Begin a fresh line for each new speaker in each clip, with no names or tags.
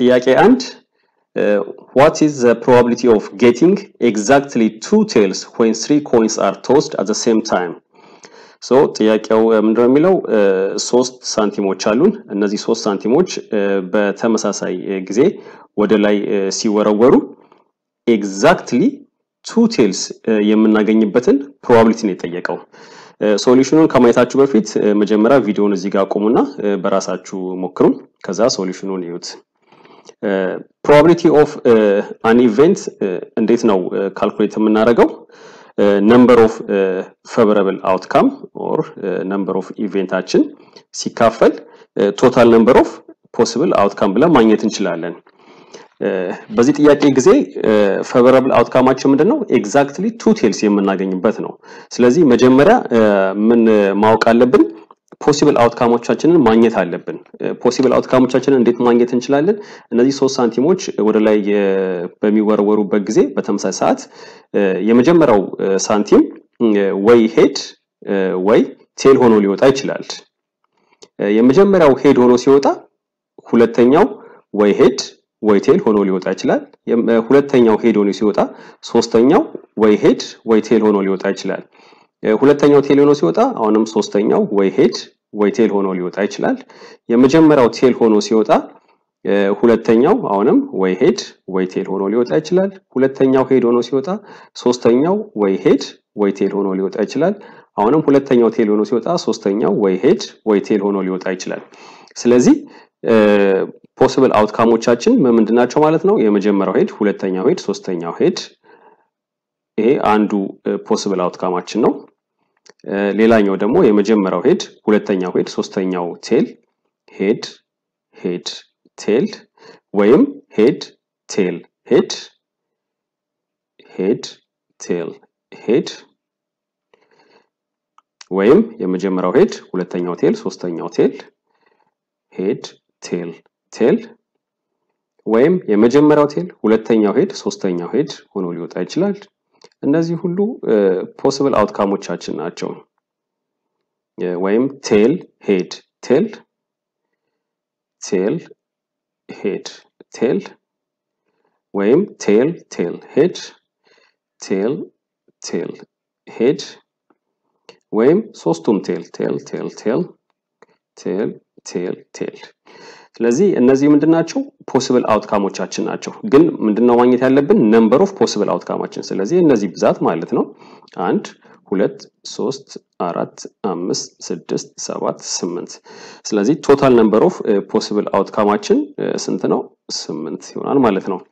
ጥያቄ አንድ what is the probability of getting exactly two tails when three coins are tossed at the same time ሶ ጥያቄው ምንድነው የሚለው ሶስት ሳንቲሞች አሉን እነዚህ ሶስት ሳንቲሞች በተመሳሳይ ጊዜ ወደ ላይ ሲወረወሩ ኤግዛክትሊ ቱ ቴልስ የምናገኝበትን ፕሮባቢሊቲ ነው የጠየቀው ሶሉሽኑን ከማየታችሁ በፊት መጀመሪያ ቪዲዮውን እዚህ ጋር አቁሙና በራሳችሁ ሞክሩ ከዛ ሶሉሽኑን ይዩት ፕሮባቢሊቲ ኦፍ አን ኢቨንት እንዴት ነው ካልኩሌት የምናደርገው ነምበር ኦፍ ፌቨረብል አውትካም ኦር ነምበር ኦፍ ኢቬንታችን ሲካፈል ቶታል ነምበር ኦፍ ፖሲብል አውትካም ብለን ማግኘት እንችላለን በዚህ ጥያቄ ጊዜ ፌቨረብል አውትካማችን ምንድን ነው ኤግዛክትሊ ቱ ቴልስ የምናገኝበት ነው ስለዚህ መጀመሪያ ምን ማወቅ አለብን ፖሲብል አውትካሞቻችንን ማግኘት አለብን ፖሲብል አውትካሞቻችንን እንዴት ማግኘት እንችላለን እነዚህ ሶስት ሳንቲሞች ወደ ላይ በሚወረወሩበት ጊዜ በተመሳሳይ ሰዓት የመጀመሪያው ሳንቲም ወይ ሄድ ወይ ቴል ሆኖ ሊወጣ ይችላል የመጀመሪያው ሄድ ሆኖ ሲወጣ ሁለተኛው ወይ ሄድ ወይ ቴል ሆኖ ሊወጣ ይችላል ሁለተኛው ሄድ ሆኖ ሲወጣ ሶስተኛው ወይ ሄድ ወይ ቴል ሆኖ ሊወጣ ይችላል ሁለተኛው ቴል ሆኖ ሲወጣ አሁንም ሶስተኛው ወይ ሄድ ወይ ቴል ሆኖ ሊወጣ ይችላል የመጀመሪያው ቴል ሆኖ ሲወጣ ሁለተኛው አሁንም ወይ ሄድ ወይ ቴል ሆኖ ሊወጣ ይችላል ሁለተኛው ሄድ ሆኖ ሲወጣ ሶስተኛው ወይ ሄድ ወይ ቴል ሆኖ ሊወጣ ይችላል አሁንም ሁለተኛው ቴል ሆኖ ሲወጣ ሶስተኛው ወይ ሄድ ወይ ቴል ሆኖ ሊወጣ ይችላል ስለዚህ ፖሲብል አውትካሞቻችን ምንድን ናቸው ማለት ነው የመጀመሪያው ሄድ ሁለተኛው ሄድ ሶስተኛው ሄድ ይሄ አንዱ ፖሲብል አውትካማችን ነው ሌላኛው ደግሞ የመጀመሪያው ሄድ ሁለተኛው ሄድ ሶስተኛው ቴል ሄድ ሄድ ቴል ወይም ሄድ ቴል ሄድ ሄድ ቴል ሄድ ወይም የመጀመሪያው ሄድ ሁለተኛው ቴል ሶስተኛው ቴል ሄድ ቴል ቴል ወይም የመጀመሪያው ቴል ሁለተኛው ሄድ ሶስተኛው ሄድ ሆኖ ሊወጣ ይችላል እነዚህ ሁሉ ፖሲብል አውትካሞቻችን ናቸው ወይም ቴል ሄድ ቴል ቴል ሄድ ቴል ወይም ቴል ቴል ሄድ ቴል ቴል ሄድ ወይም ሶስቱም ቴል ቴል ቴል ቴል ቴል ቴል ቴል ስለዚህ እነዚህ ምንድን ናቸው ፖሲብል አውትካሞቻችን ናቸው ግን ምንድነው ማግኘት ያለብን ነምበር ኦፍ ፖሲብል አውትካማችን ስለዚህ እነዚህ ብዛት ማለት ነው አንድ ሁለት ሶስት አራት አምስት ስድስት ሰባት ስምንት ስለዚህ ቶታል ነምበር ኦፍ ፖሲብል አውትካማችን ስንት ነው ስምንት ይሆናል ማለት ነው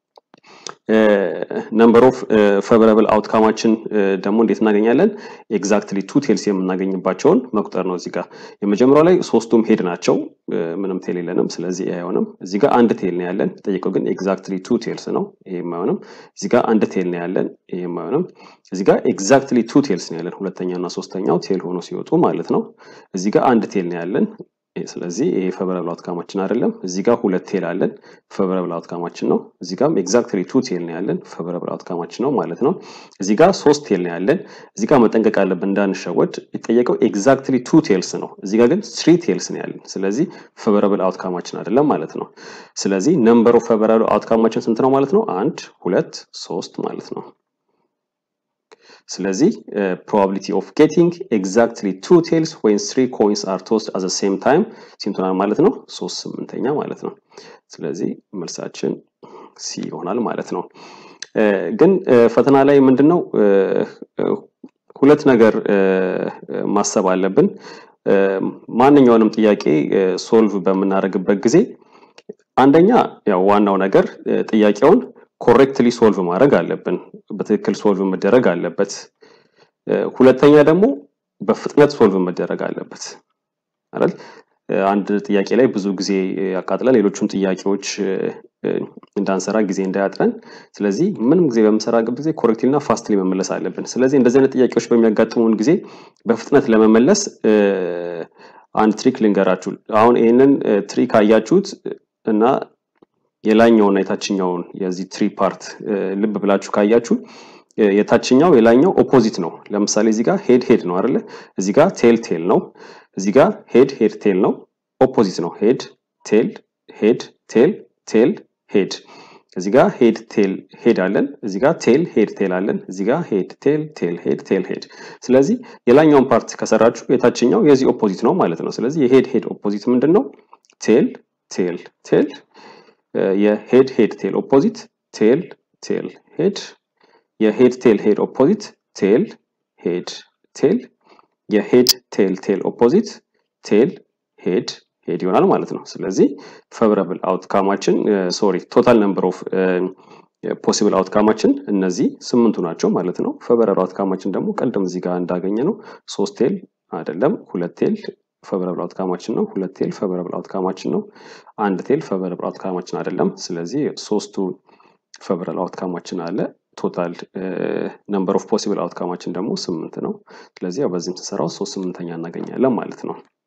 ነምበር ኦፍ ፌቨረብል አውትካማችን ደግሞ እንዴት እናገኛለን ኤግዛክትሊ ቱ ቴልስ የምናገኝባቸውን መቁጠር ነው እዚህ ጋር የመጀመሪያው ላይ ሶስቱም ሄድ ናቸው ምንም ቴል የለንም ስለዚህ አይሆንም እዚህ ጋር አንድ ቴል ነው ያለን ጠይቀው ግን ኤግዛክትሊ ቱ ቴልስ ነው ይሄም አይሆንም እዚህ ጋር አንድ ቴል ነው ያለን ይሄም አይሆንም እዚህ ጋር ኤግዛክትሊ ቱ ቴልስ ነው ያለን ሁለተኛው እና ሶስተኛው ቴል ሆኖ ሲወጡ ማለት ነው እዚህ ጋር አንድ ቴል ነው ያለን ስለዚህ ይሄ ፌቨረብል አውትካማችን አይደለም እዚህ ጋር ሁለት ቴል አለን ፌቨረብል አውትካማችን ነው እዚህ ጋር ኤግዛክትሊ ቱ ቴል ነው ያለን ፌቨረብል አውትካማችን ነው ማለት ነው እዚህ ጋር ሶስት ቴል ነው ያለን እዚህ ጋር መጠንቀቅ አለብን እንዳንሸወድ የጠየቀው ኤግዛክትሊ ቱ ቴልስ ነው እዚህ ጋር ግን ስሪ ቴልስ ነው ያለን ስለዚህ ፌቨረብል አውትካማችን አይደለም ማለት ነው ስለዚህ ነምበር ኦፍ ፌቨረብል አውትካማችን ስንት ነው ማለት ነው አንድ ሁለት ሶስት ማለት ነው ስለዚህ ፕሮባቢሊቲ ኦፍ ጌቲንግ ኤግዛክትሊ ቱ ቴልስ ወይን ስሪ ኮይንስ አር ቶስድ አት ሴም ታይም ሲንቶናል ማለት ነው ሶስት ስምንተኛ ማለት ነው ስለዚህ መልሳችን ሲ ይሆናል ማለት ነው ግን ፈተና ላይ ምንድነው ሁለት ነገር ማሰብ አለብን ማንኛውንም ጥያቄ ሶልቭ በምናደርግበት ጊዜ አንደኛ ያው ዋናው ነገር ጥያቄውን ኮሬክትሊ ሶልቭ ማድረግ አለብን በትክክል ሶልቭ መደረግ አለበት ሁለተኛ ደግሞ በፍጥነት ሶልቭ መደረግ አለበት አይደል አንድ ጥያቄ ላይ ብዙ ጊዜ ያቃጥላል ሌሎቹም ጥያቄዎች እንዳንሰራ ጊዜ እንዳያጥረን ስለዚህ ምንም ጊዜ በምሰራበት ጊዜ ኮሬክትሊ እና ፋስትሊ መመለስ አለብን ስለዚህ እንደዚህ አይነት ጥያቄዎች በሚያጋጥሙን ጊዜ በፍጥነት ለመመለስ አንድ ትሪክ ልንገራችሁ አሁን ይህንን ትሪክ አያችሁት እና የላኛውና የታችኛውን የዚህ ትሪ ፓርት ልብ ብላችሁ ካያችሁ የታችኛው የላኛው ኦፖዚት ነው ለምሳሌ እዚህ ጋር ሄድ ሄድ ነው አይደለ እዚህ ጋር ቴል ቴል ነው እዚህ ጋር ሄድ ሄድ ቴል ነው ኦፖዚት ነው ሄድ ቴል ሄድ ቴል ቴል ሄድ እዚህ ጋር ሄድ ቴል ሄድ አለን። እዚህ ጋር ቴል ሄድ ቴል አለን። እዚህ ጋር ሄድ ቴል ቴል ሄድ ቴል ሄድ። ስለዚህ የላኛውን ፓርት ከሰራችሁ የታችኛው የዚህ ኦፖዚት ነው ማለት ነው። ስለዚህ የሄድ ሄድ ኦፖዚት ምንድን ነው? ቴል ቴል ቴል። የሄድ ሄድ ቴል ኦፖዚት ቴል ቴል ሄድ። የሄድ ቴል ሄድ ኦፖዚት ቴል ሄድ ቴል። የሄድ ቴል ቴል ኦፖዚት ቴል ሄድ ሄድ ይሆናል ማለት ነው። ስለዚህ ፌቨራብል አውትካማችን ሶሪ ቶታል ነምበር ኦፍ ፖሲብል አውትካማችን እነዚህ ስምንቱ ናቸው ማለት ነው። ፌቨራብል አውትካማችን ደግሞ ቀደም እዚህ ጋር እንዳገኘ ነው ሶስት ቴል አይደለም ሁለት ቴል ፌቨራብል አውትካማችን ነው። ሁለት ቴል ፌቨራብል አውትካማችን ነው። አንድ ቴል ፌቨራብል አውትካማችን አይደለም። ስለዚህ ሶስቱ ፌቨራብል አውትካማችን አለ። ቶታል ነምበር ኦፍ ፖሲብል አውትካማችን ደግሞ ስምንት ነው። ስለዚህ ያው በዚህም ስንሰራው ሶስት ስምንተኛ እናገኛለን ማለት ነው።